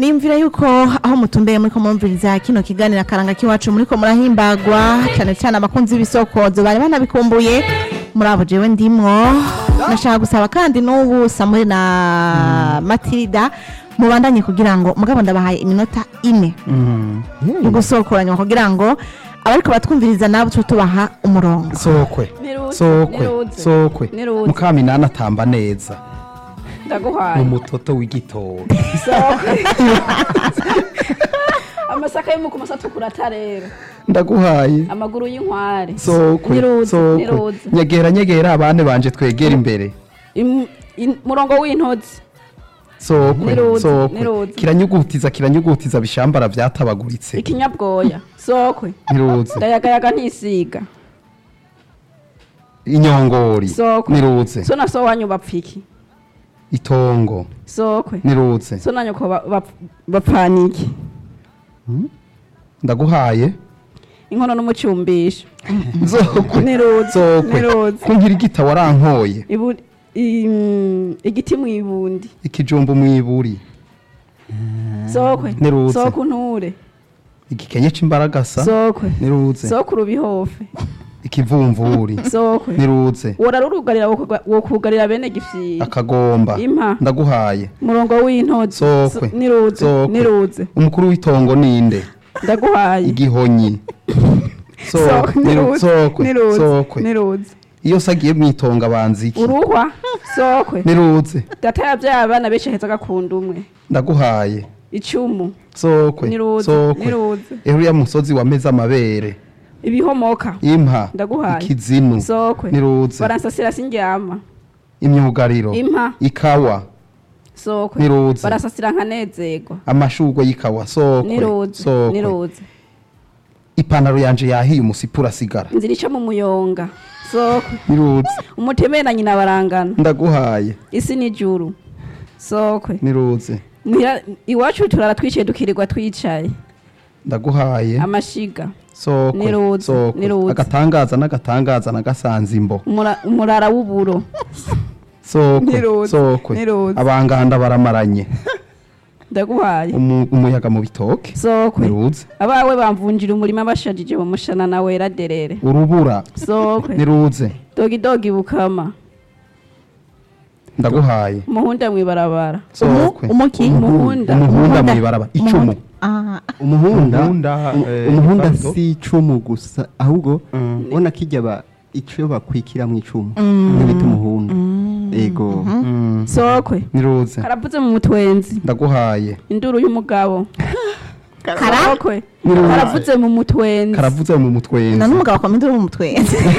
nimvira yuko aho mutumbeye muri ko mumviriza kino kiganiro akaranga k'iwacu muri ko murahimbagwa cyane cyane abakunzi b'ibisokozo bari banabikumbuye muri abo jewe ndimwo nashaka gusaba kandi n'ubu samuri na matilda mubandanye kugira ngo mugabo ndabahaye iminota ine yo gusokoranya kugira ngo abariko batwumviriza nabo tuba tubaha umurongo sokwe Niruze, sokwe niruze, sokwe niruze. mukaminani atamba neza ndaguhaye umutoto w'igitondo Sokwe. amasaka y'umukumaso atukura atarera ndaguhaye amaguru y'inkware sokwe niruze sokwe niruze nyegera nyegera abane banje twegera imbere Im- in- murongo w'intozi sokwe Niruze, sokwe niruze. kiranyugutiza kiranyugutiza bishambara vyatabaguritse ikinyabwoya sokwe niruze ndayagayaga ntisiga inyongori Sokwe. niruze so na so wanyu bapfiki itongo sokwe niruze so na nyoko ba- bap- bapfaniki ndaguhaye inkono n'umucumbisho sokwe niruze sokwe niruze kungira igita warankoye Ibu- im- igiti mwibundi ikijumbu mwiburi sokwe Niruze. sokwe unture igikenye c'imbaragasa sokwe niruze sokwe urubihofe ikivumvuri sokwe niruze worarurugarira wokuga- wokugarira bene gifyiri akagomba impa ndaguhaye murongo w'intozi Sokwe. So- niruze Sokwe. niruze umukuru w'itongo ninde ndaguhaye igihonyi Sokwe, sokwe niru- niruze sokwe niruze sokwe niruze iyo sagiye mwitonga banza iki uruhwa sokwe niruze data yavyaye abana benshi aheza agakunda umwe ndaguhaye icumu sokwe niruze sokwe niruze ehuriya musozi wameze amabere ibihomoka impa Ndaguhaye. ikizinu sokwe niruze baransasira sindyama imyugariro impa ikawa sokwe niruze barasasira nkanezerwa amashurwe y'ikawa sokwe niruze sokwe niruze ipantaro yanje yahiye umusipu urasigara inzira ica mu muyonga sokwe niruze umutemere na nyina barangana ndaguhaye isi n'ijuru sokwe niruze Muhira- iwacu turara twicaye dukirirwa twicaye ndaguhaye amashiga sokwe Niruze, sokwe niruze. agatangaza n'agatangaza nagasanze imbo umura- umurara w'uburo sokwe Niruze, sokwe niruze. abanganda baramaranye ndaguhaye Umu- umuyaga mu bitoke sokwe niruze abawe bamvunjira umurima bashajije mu mushana na wera derere urubura sokwe niruze dogi dogi bukama ndaguhaye umuhunda mwibarabara sokwe umuki umuhunda umuhunda mw'ibaraba icumu Ah, umuhunda Umuhunda, umu- eh, umuhunda Ricardo. si icumu gusa ahubwo Mm. ubona kijya ba ico bakwikira mu icumu niyo bita umuhunda ego Mm, sokwe niruze karavuze mu mutwenzi ndaguhaye induru y'umugabo Kara? sokwe karavuze mu mutwenzi karavuze mu na mutwenzi n'umugabo akoma induru mu mutwe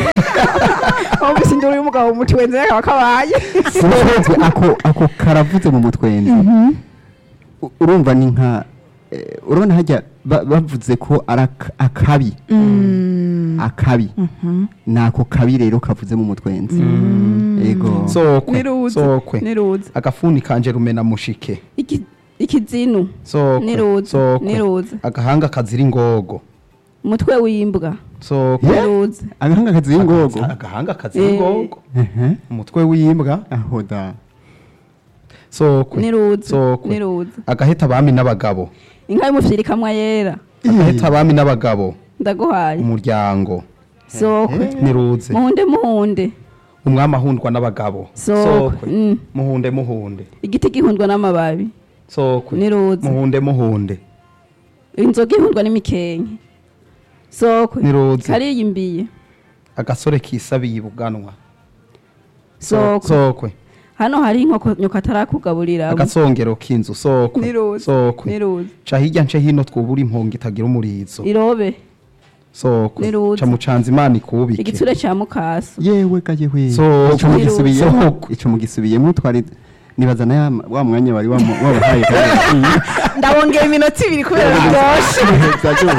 wumvise induru y'umugabo mu mutwenzi kakaba kabaye Sinzi ako ako karavuze mu mutwenzi U- urumva ni nka eh, urabona hajya ba- bavuze ko ari ak- akabi akabi nako kabi rero kavuze mu mutwenzi ego sokwe niruze sokwe niruze agafuni kanje rumena mushike Iki- ikizinu sokwe Niruze, sokwe niruze. agahanga kazira ingogo umutwe w'imbwa sokwe niruze agahanga kaziye ingogo agahanga kazira Eh. ingogo Ehe. umutwe w'imbwa aho da sokwe niruze sokwe niruze agaheta abami n'abagabo inka y'umufyiri kamwa yera agaheta abami n'abagabo ndaguhaye umuryango sokwe niruze muhunde muhunde umwami ahundwa n'abagabo sokwe Mm. muhunde muhunde igiti gihundwa n'amababi sokwe niruze muhunde muhunde inzoga ihundwa n'imikenke sokwe niruze kariyimbiye agasore kisabiye ibuganwa sokwe sokwe hano hari inkoko nyoko atarakugaburira agasongero k'inzu sokwe niruze sokwe niruze ca hirya nce hino twubura impongo itagira umurizo irobe sokwe Niruze. ca mucanza imana ikubike igitsure ca mukaso yewe gaje we Sokwe. ico mugisubiyemo Sokwe. ico mugisubiyemo twari nibaza na ya- wa mwanya wari wamu- wabahaye ndabongera iminota ibiri kubera biryoshe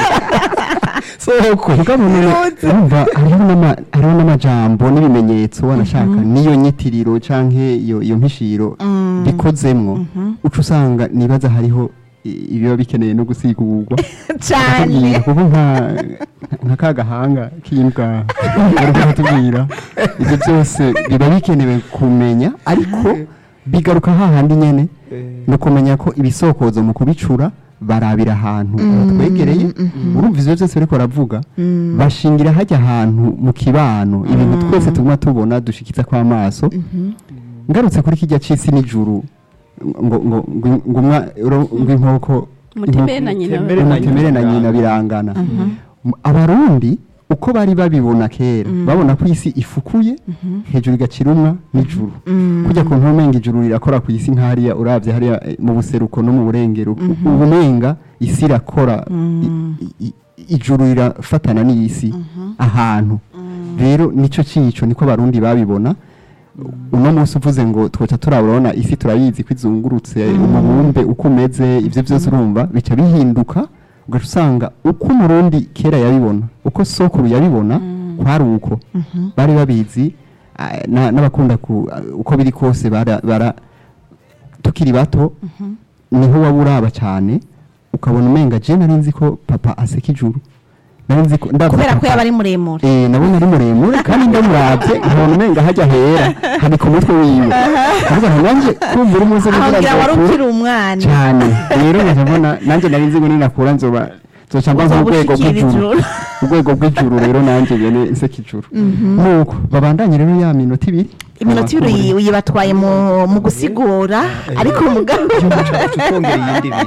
sokwe urumva hariho n'ama- hariho n'amajambo n'ibimenyetso wanashaka n'iyo nyitiriro canke iyo iyo mpishiro bikozemwo uca usanga nibaza hariho i- ibiba bikeneye no gusigurwa cyane Batubwira, kuko nka nka ka gahanga k'imbwa bariko batubwira ibyo byose biba bikenewe kumenya ariko bigaruka hahandi nyene ni ukumenya ko ibisokozo mu kubicura barabira ahantu batwegereye urumva ivyo byose bariko baravuga bashingira hajya ahantu mu kibano ibintu twese tuguma tubona dushikiza kw'amaso ngarutse kuri kijya c'isi n'ijuru ngo ngo ngo ngo umwa- uro- ngo inkoko Umutemere na nyina inkoko- umutemere na nyina birangana M- abarundi uko bari babibona kera babona ko isi ifukuye hejuru igacirumwa n'ijuru kujya ku ntumenga ijuru rirakora ku isi nk'hariya uravye hariya eh, mu buseruko no mu burengero ubu menga isi irakora i- i- i- ijuru rirafatana n'isi ahantu rero nico cico niko abarundi babibona uno munsi uvuze ngo twoca turabona isi turayizi ko izungurutse umubumbe uko umeze ibyo byose urumva bica bihinduka ugaca usanga uko umurundi kera yabibona uko sokuru yabibona kwari uko bari babizi ah, na- n'abakunda ku ah, uko biri kose bara bara- tukiri bato niho waba uraba cyane ukabona umenga je nari nzi ko papa aseka ijuru nari nzi ko ndabona kubera ko papa- yaba ari muremure Eh, nabona ari muremure kandi ndamuravye nkabona umenga hajya hera hari ku mutwe wiwe ndavuga nti nanje kumva uri munsi aho ngira wari nzokura ukiri umwana cyane rero ngaca mbona nanje nari nzi ngo ninakura nzoba nzoca mba Uzoba nk'urwego ushikira bw'ijuru ijuru. urwego bw'ijuru rero nanje bene nseka ijuru nuko babandanye rero ya minota ibiri iminota ibiri uyibatwaye mu mu gusigura ariko umugabo tutongera iyindi ibiri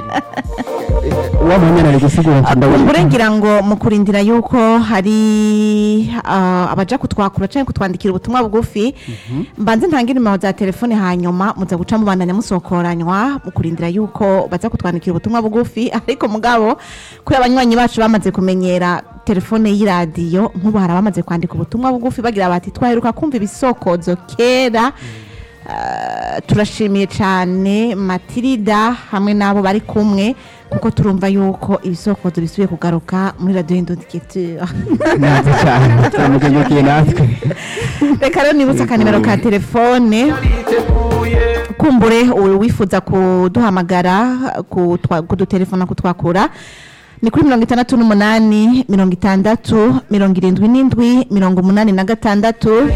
wamanyana ari gusigura nti ndabona kurengira ngo mu kurindira yuko hari ah, abaja kutwakura cyangwa kutwandikira ubutumwa bugufi mbanze ntange nimero za telefone hanyuma muza guca mubandanya musokoranywa mu kurindira yuko baza kutwandikira ubutumwa bugufi ariko mugabo kuri abanywanyi bacu bamaze kumenyera telefone y'iradiyo nk'ubu hari abamaze kwandika ubutumwa bugufi bagira bati twaheruka kumva ibisokozo kera Ah, turashimiye cyane matirida hamwe n'abo bari kumwe kuko turumva yuko ibisokozo bisubiye kugaruka muri radiyo y'indondeketura neza cyane turamugengukiye natwe reka rero nibutse akanimero ka telefone kumbure uwo wifuza kuduhamagara kutwa- kudutelefona kutwakura ni kuri mirongo itandatu n'umunani mirongo itandatu mirongo irindwi n'indwi mirongo umunani na gatandatu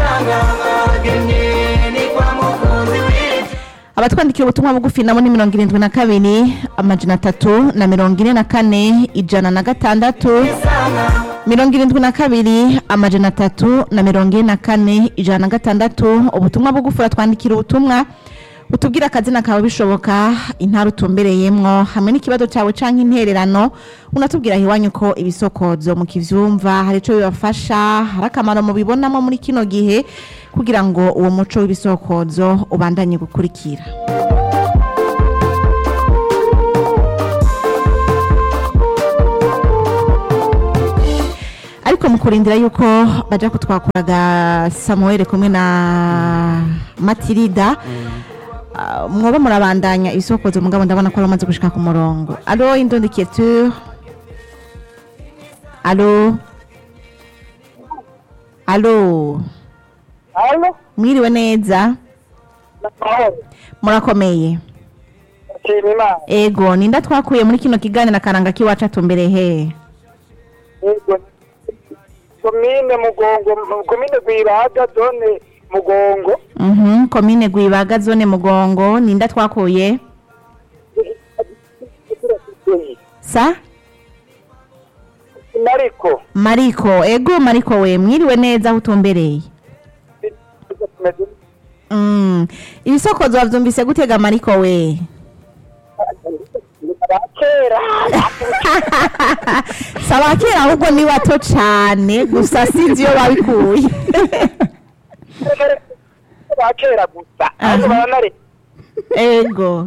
abatwandikira ubutumwa bugufi nabo ni mirongo irindwi na kabiri amajana atatu na mirongo ine na kane ijana na gatandatu mirongo irindwi na kabiri amajana atatu na mirongo ine na kane ijana na gatandatu ubutumwa bugufi uratwandikira ubutumwa utubwira akazina kawe bishoboka intara utumbereyemwo hamwe n'ikibazo cyawe cyangwa intererano unatubwira aho iwanyu ko ibisokozo mukivyumva hari icyo bibafasha hari akamaro mubibonamo muri kino gihe kugira ngo uwo muco w'ibisokozo ubandanye gukurikira ariko mu kurindira yuko baja kutwakuraga samuel kumwe na matirida Ah, mwoba murabandanya ibisokozo mugabo ndabona ko bamaze gushika ku murongo alo indondeketure alo alo Halo, mwiriwe neza mahoro. murakomeye Nshima Imana. ego ninda twakuye muri kino kiganiro akaranga k'iwacu atumbere he Yego. Komine Mugongo, komine Rwibaga, zone Mugongo. Mhm, komine gwibaga zone mugongo ninda twakuye sa Nariko. mariko ego mariko we mwiriwe neza aho utumbereye Mm. ibisokozo wavyumvise gutega mariko we Kera. saba kera ahubwo ni bato cane gusa sinzi iyo babikuye Ba kera gusa. Ariko baranare. ego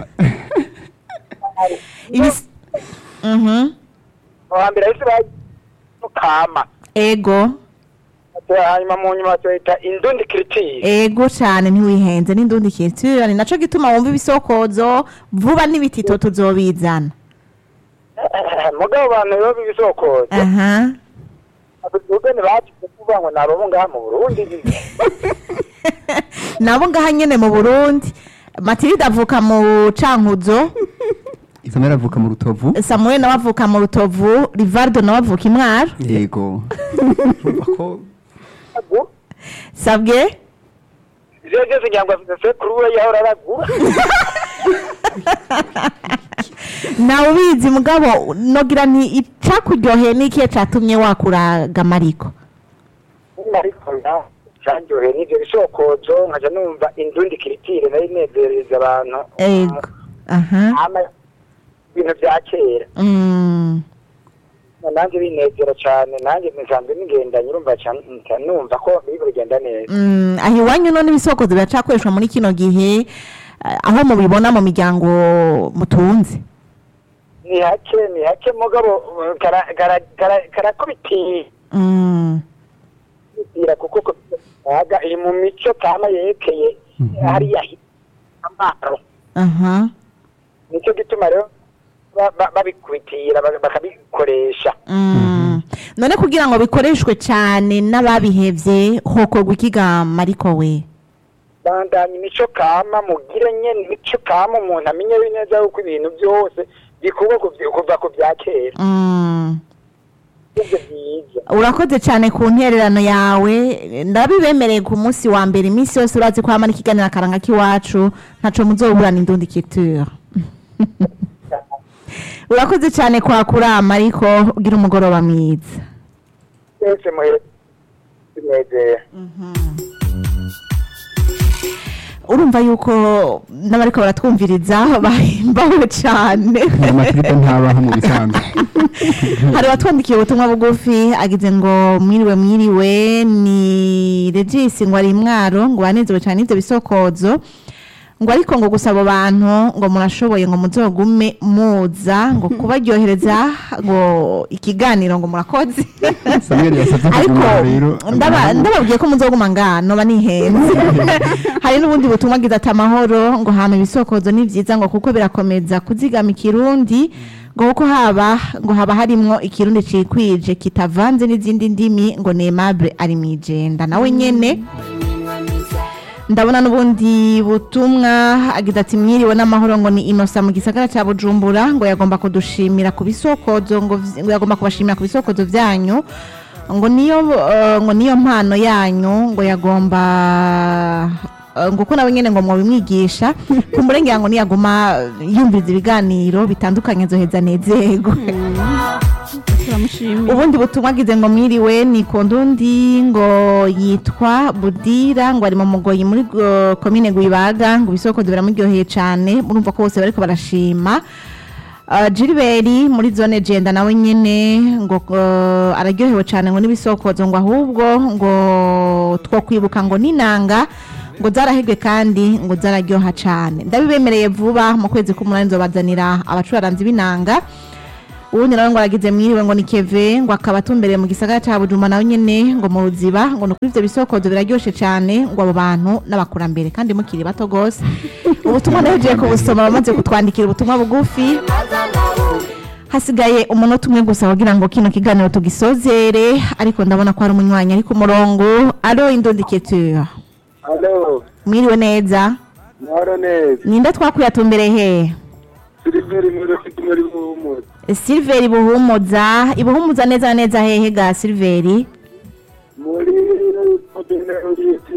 Ibis- Mhm. Hambere isi ba kama. ego Hanyuma mu nyuma tuyita indundi kiritiri. ego cane ntiwihenze n'indundikitura ni naco gituma wumva ibisokozo vuba n'ibitito tuzobizana Mugabo abantu rero b'ibisokozo. aha Abageni bacu kuvuga ngo nabo ngaha mu Burundi. nabo ngaha nyene mu burundi matirida avuka mu cankuzo isamera avuka mu rutovu samuel nawe avuka mu rutovu rivardo nawe avuka imwaro yego urumva ko sabwe Ivyo byose ngira ngo afite kuri we yahora aragura. nawe ubizi mugabo nogira nti icakuryoheye n'ikihe catumye wakuraga mariko ariko na cyanjyoheye n'ibyo bisokozo nkaja numva indundi kiritire nayo inezereza abantu ego aha ama ibintu bya kera Mm. nanjye binezera cyane nanjye nsanzwe nigendanye urumva cyane nca numva ko biri kugenda neza Mm, aho iwanyu none ibisokozo biracakoreshwa muri kino gihe eh, aho mubibona mu miryango mutunze ni hake ni hake mugabo uh, kara- kara- kara- karakubitiye Mm. kubitira kuko ko- aga iri mu mico kama yerekeye hariya hi- amaro aha nicyo gituma rero ba- ba- babikubitira ba- bakabikoresha Mm. none kugira ngo bikoreshwe cyane n'ababihevye hokorwa ikiga mariko we bandanya imico kama mugire nyene imico kama umuntu amenye neza yuko ibintu byose bikorwa ku vy- kuva ku bya kera Mm. ibyo byiza urakoze cyane ku ntererano yawe ndabibemereye ku munsi wa mbere iminsi yose urazi ko hamara ikiganiro akaranga k'iwacu ntaco muzoburana indundi kiture urakoze cyane kwakura mariko ugira umugoroba mwiza twese muhere binezera urumva yuko n'abariko baratwumviriza bahimbawe cyane aya makiripe ntabaho mu bisanzwe hari abatwandikiye ubutumwa bugufi agize ngo mwiriwe mwiriwe ni regisi ngo ari mwaro ngo banezewe cyane n'ibyo bisokozo ngo ariko ngo gusa abo bantu ngo murashoboye ngo muzogume muza ngo kubaryohereza ngo ikiganiro ngo murakoze samweli yasabye ariko kuguma rero ndaba- ndababwiye ko muzoguma ngano ba nihenze hari n'ubundi butumwa agize ati amahoro ngo hama ibisokozo ni byiza ngo kuko birakomeza kuzigama ikirundi ngo kuko haba ngo haba harimwo ikirundi cikwije kitavanze n'izindi ndimi ngo nemable ari mwijenda nawe nyene ndabona n'ubundi butumwa agize ati mwiriwe n'amahoro ngo ni inosa mu gisagara cya bujumbura ngo yagomba kudushimira ku bisokozo ngo vy- ngo yagomba kubashimira ku bisokozo byanyu ngo niyo eh, ngo niyo mpano yanyu ngo yagomba eh, ngo ko nawe nyene ngo mwabimwigisha kumurengera ngo niyaguma yumviriza ibiganiro bitandukanye zoheza nezego turamushimiye ubundi butumwa agize ngo mwiriwe ni kondundi ngo yitwa budira ngo ari mu mugoyi muri go- komine gwibaga ngo ibisokozo biramuryoheye cyane murumva ko bose bariko barashima Uh, Gilbert muri zone genda nawe nyene ngo uh, araryohewe cyane ngo n'ibisokozo ngo ahubwo ngo two kwibuka ngo ninanga ngo zarahegwe kandi ngo zararyoha cyane ndabibemereye vuba mu kwezi k'umunani nzobazanira abacuraranzi b'inanga ubundi nawe ngo aragize mwiriwe ngo ni keve ngo akaba atumbereye mu gisagara cya bujuma nawe nyene ngo mu ruziba ngo ni kuri ivyo bisokozo biraryoshe cyane ngo abo bantu n'abakurambere kandi mukiri bato gose ubutumwa ndahejeje kubusoma bamaze kutwandikira ubutumwa bugufi hasigaye umunota umwe gusa kugira ngo kino kiganiro tugisozere ariko ndabona ko hari umunywanyi ari ku murongo alo indondiketure alo mwiriwe neza mahoro neza ninde twakuyatumbere he siliveri muri muri muhumuza silveri buhumuza ibuhumuza neza na neza hehe ga silveri muri komine uriti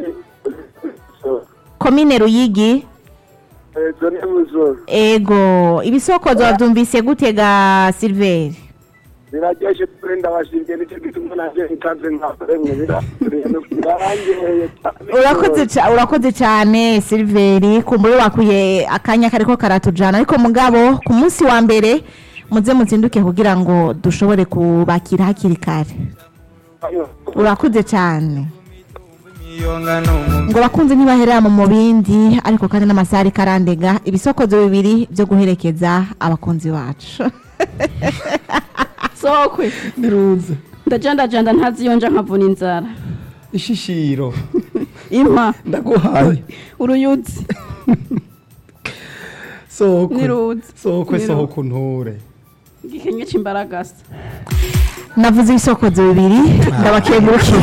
komine ruyigi zone buzoro ego ibisokozo wabyumvise gute ga silveri biraryoshe kuri ndabashimye nicyo gituma nanjye ntanze nkakoremwe birangireye cyane urakoze ca- urakoze cyane silveri kumbure wakuye akanya kariko karatujana ariko mugabo ku munsi wa mbere muze muzinduke kugira ngo dushobore kubakira hakiri kare urakoze cyane ngo bakunze ntibaherera mu mubindi ariko kandi n'amasaha ariko arandega ibisokozo bibiri byo guherekeza abakunzi bacu sokwe niruze ndajandajanda ntaziyonja nkavuna inzara ishishiro impa ndaguhaye uruyuzi sokwe Niruze. sokwe Niruze. sohoka unture igikenke c'imbaragasa navuze ibisokozo bibiri ndabakengurukiye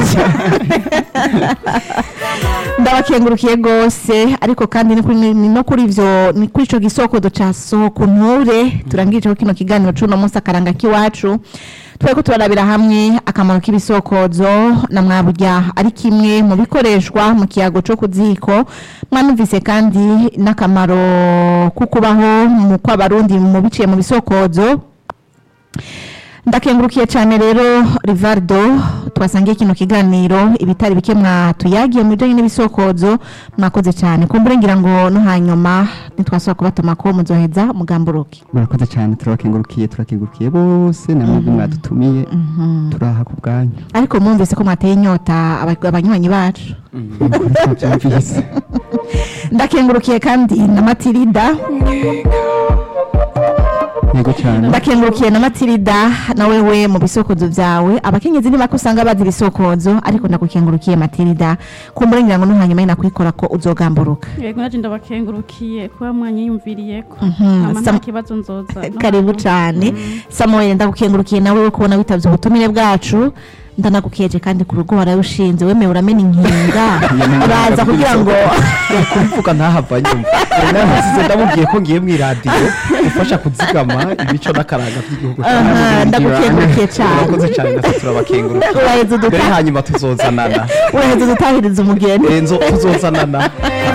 ndabakengurukiye rwose ariko kandi ni kuri- ni no kuri ivyo ni kuri ico gisokozo ca sohoka unture turangirijeho kino kiganiro c'uno munsi akaranga k'iwacu twari turarabira hamwe akamaro k'ibisokozo na mwaburya ari kimwe mu bikoreshwa mu kiyago cyo ku ziko mwanumvise kandi n'akamaro ko kubaho mu kw'abarundi mu biciye mu bisokozo ndakengurukiye cyane rero rivardo twasangiye kino kiganiro ibitari bike mwatuyagiye mu bijyanye n'ibisokozo mwakoze cyane kumbure ngira ngo no hanyuma ntitwasaba kubatuma ko muzoheza mugamburuke murakoze cyane turabakengurukiye turakengurukiye bose namwe mwadutumiye turaha ku bwanyu ariko mwumvise ko mwateye inyota aba- abanywanyi bacu twabyumvise ndakengurukiye kandi na matirida yego cyane ndakengurukiye na matirida na wewe mu bisokozo byawe abakenyezi ni bake usanga bazi ibisokozo ariko ndagukengurukiye matirida kumbure ngira ngo no hanyuma nakwikora ko uzogamburuka yego naje ndabakengurukiye kuba mwanyiyumviriyeko Mhm, ama Sam- nta kibazo nzoza no karibu hanyuma. cyane samuel ndagukengurukiye nawe wo kubona witabye ubutumire bwacu ndanagukeje kandi ku rugo wararushinze wemewe uramena inkinga uraza kugira ngo kubivuga ntahava nyumva nasize ndamubwiye ko ngiye mu iradiyo gufasha kuzigama imico n'akaranga by'igihugu Aha, ndagukengurukiye cyane urakoze cyane natwe turabakenguruka uraheza mbere uduta- hanyuma tuzozanana uraheza udutahiriza umugeni renzo tuzozanana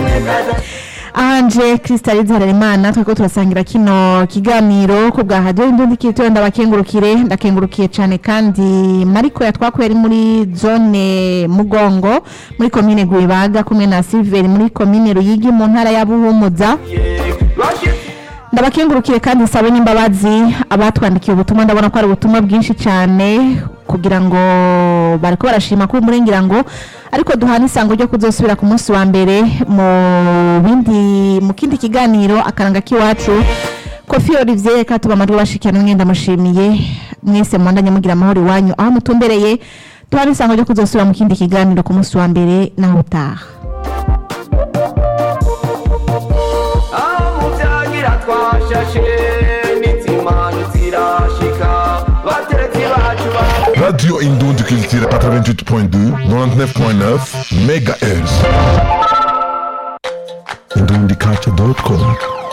anje kristalize harerimana tweko turasangira kino kiganiro ko bwa hadiyo indundi kitoyo ndabakengurukire ndakengurukiye cyane kandi mariko yatwakuye ari muri zone mugongo muri komine gwibaga kumwe na silveri muri komine ruyigi mu ntara ya buhumuza ndabakengurukire kandi nsabe n'imbabazi abatwandikiye ubutumwa ndabona ko ari ubutumwa bwinshi cyane kugira ngo bariko barashima kuri murengera ngo ariko duhana isango ryo kuzosubira ku munsi wa mbere mu bindi mu kindi kiganiro akaranga k'iwacu kofi olivier reka tuba amajwi bashikirana mwenda mushimiye mwese mwandanye mugira amahoro iwanyu aho mutumbereye duhana isango ryo kuzosubira mu kindi kiganiro ku munsi wa mbere naho utaha aho mubyagira twashashe n'inzimano zirashika bateretse bacu ba Radio Indon du Culture 88.2, 99.9 MHz. Indondiculture.com